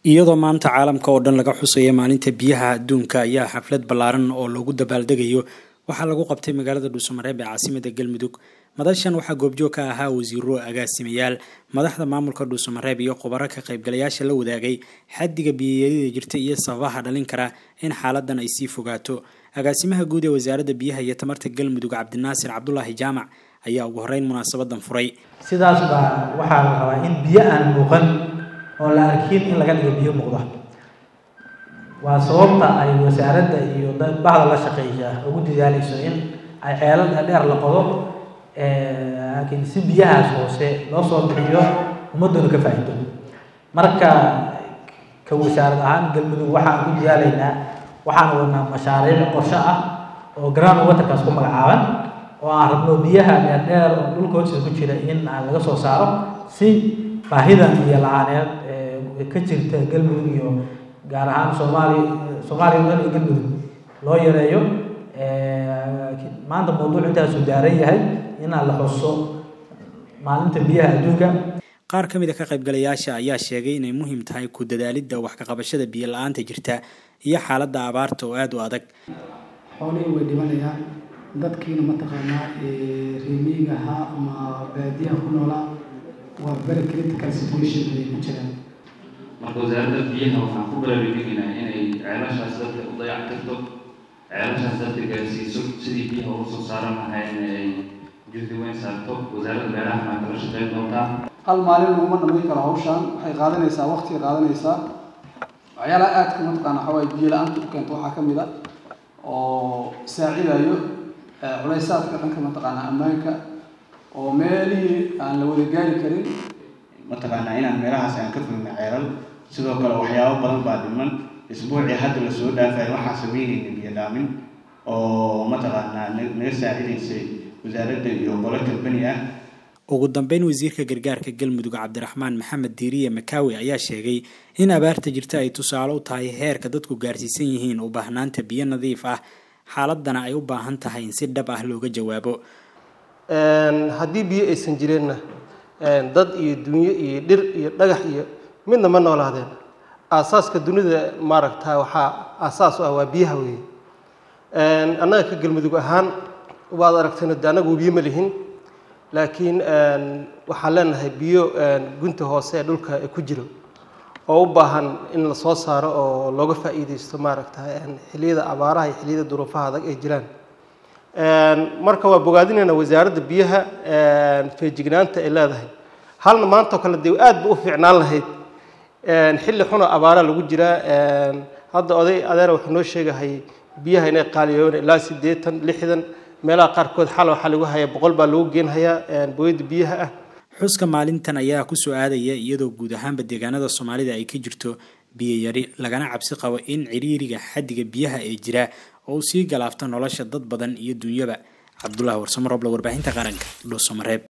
iyadoo maanta caalamka oo dhan laga xusaya maalinta biyaha adduunka ayaa xaflad ballaaran oo loogu dabaaldegayo waxaa lagu qabtay magaalada dhuusamareeb ee caasimada galmudug madashan waxaa goobjoog ka ahaa wasiiro agaasimayaal madaxda maamulka dhuusamareeb iyo khubaro ka qaybgalayaasha la wadaagay xaddiga biyayarida jirta iyo sababaha dhalin kara in xaaladan ay sii fogaato agaasimaha guud ee wasaaradda biyaha iyo tamarta galmudug cabdinaasir cabdulaahi jaamac ayaa ugu horeyn munaasabadan furay sidaas baa waxaa la rabaa in biyo aan muuqan oo la arkin in laga dhigo biyo muuqda waa sababta ay wasaaradda iyo bahda la shaqeeya ugu dadaalayso in ay ceelal dheer la qodo laakiin si biyahaas hoose loo soo bixiyo ummadduna ka faa'iido marka ka wasaarad ahaan galmudug waxaan ku dadaalaynaa waxaan wadnaa mashaariic qorshe ah oo ground waterkaas ku magacaaban oo aan rabno biyaha dheerdheer oo dhulka hoostiisa ku jira in aan laga soo saaro si baahidan biyo la-aaneed ee ka jirta galmudug iyo gaar ahaan soomaaliya soomaaliya dhan iyo galmudug loo yareeyo maanta mawduuc intaasuu daaran yahay inaan la xuso maalinta biyaha adduunka qaar ka mid a ka qaybgalayaasha ayaa sheegay inay muhiim tahay ku dadaalidda wax ka qabashada biyo la-aanta jirta iyo xaaladda abaarta oo aada u adag xoolihii way dhimanayaan dadkiina mataqaanaa reemiyiga ahaa ama baadiyaha ku noolaa waa very critical situation ay ku jiraan marka wasaaradda biyaha waxaan ku baraarujinaynaa inay ceelashaas dadka u dayactirto ceelashaas dadka gaarsiiso sidii biyaha uga soo saaran lahayn ay juhdi weyn saarto wasaaradda beeraha maa kala shaqeyn doontaa hal maalin laguma dhamayn karo hawshaan waxay qaadanaysaa waqtiga qaadanaysaa waxyaalaha aadka mataqaana waxaa waaye biyo la-aanta u keento waxaa ka mid a oo saacidayo culaysaadka dhanka mataqaana ammaanka oo meelihii aan la wada gaari karin mataqaanaa inaan meelahaas aan ka fogna ceelal sidoo kale waxyaabo badan baa dhiman isbuucii hadda lasoo dhaafay waxaan sameynayna biyo dhaamin oo mataqaanaa naga saacidaysay wasaaradda iyo qolo kalbani ah ugu dambeyn wasiirka gargaarka galmudug cabdiraxmaan maxamed diiriye makaawi ayaa sheegay in abaarta jirta ay tusaale u tahay heerka dadku gaarsiisan yihiin u baahnaanta biyo nadiif ah xaaladana ay u baahan tahay in si dhab ah looga jawaabo haddii biyo aysan jireenna dad iyo dunyo iyo dhir iyo dhagax iyo midna ma noolaadeen aasaaska dunida maaragta waxaa aasaas u ah waa biyaha weeye annaga ka galmudug ahaan waad aragteen de annagu biyo ma lihin laakiin waxaan leenahay biyo gunta hoose ee dhulka ku jiro oo u baahan in la soo saaro oo looga faa'iideysto maaragta xilliyada abaaraha iyo xilliyada duruufaha adag ay jiraan marka waa bogaadinayna wasaaradda biyaha feejignaanta ay leedahay halna maantao kale dee aad ba u fiicnaan lahayd xilli xuna abaara lagu jiraa hadda oday adeera wuxuu noo sheegahay biyaha inay qaaliyoon ilaa siddeetan lixdan meelaha qaarkood xal waxaa lagu hayaa boqol baa lagu geenhayaa booyadda biyaha ah xuska maalintan ayaa ku soo aadaya iyadoo guud ahaanba deegaanada soomaalida ay ka jirto biyo yari lagana cabsi qabo in ciriiriga xaddiga biyaha ee jira oo uu sii galaafto nolosha dad badan iyo dunyaba cabdulaahi warsamoroble warbaahinta qaranka dhuusamareeb